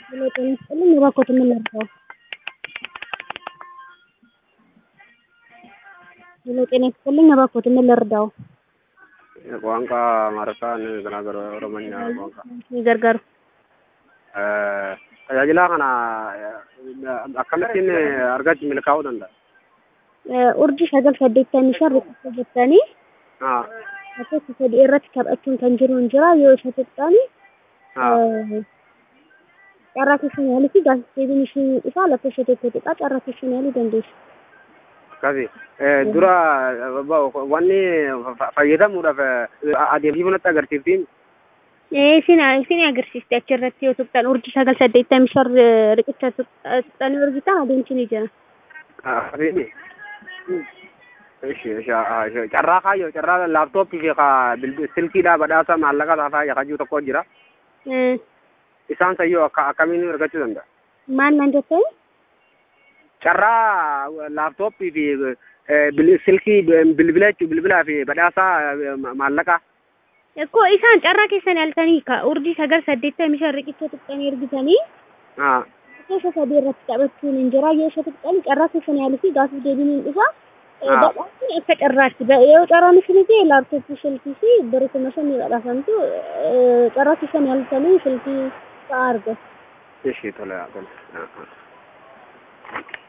ሄሎ ጤና ይስጥልኝ እባክዎት ምን ልርዳዎ? ሄሎ ጤና ይስጥልኝ እባክዎት ምን ልርዳዎ? ቋንቋ amaariffaan garaagara oromonya ቋንቋ ni gargaaru. tajaajila kana akkamittiin argachuu milkaa'uu danda'a? Urjii sagal saddeettamii shan riqicha jettanii lakkoofsa sadii irratti taphachuun kan jiru hin jira yoo isa tuqxani carraa keessan yaaluu fi gaazexeebiin isheen isaa lakkoofsa tokko xiqqaa carraa keessan yaaluu dandeessu. akkasi dura wanni fayyadamuudhaaf adeemsifuu natti agarsiiftiin Isin isin agarsiisti achirratti yoo tuqxan urjii sagal saddeettamii shan riqicha tuqxanii urjitan adeemsi ni jira. akkasiin carraa kaayyoo carraa laaptooppii fi silkiidhaa badhaasa maallaqa taafaa yakajuu tokko jira isaan sayyoo akkamiin argachuu danda'a? Maal nan jettee? carraa laaptooppii fi silkii bilbila jechuun bilbilaa fi badhaasaa maallaqaa. Akkoo isaan carraa keessan yaaltanii ka urjii sagal saddeettamii shan riqicha tuqxanii ergitanii keessa sadii irratti taphachuun hin jira yoo isa tuqxanii carraa keessan yaaluu fi gaafii deebiin hin dhufa. Badhaasni akka carraatti yoo carraan isin ta'e laaptooppii silkii fi bareetuma shan ni badhaasamtu carraa keessan yaaltanii silkii fa'aa argatu. Ishii tola tola.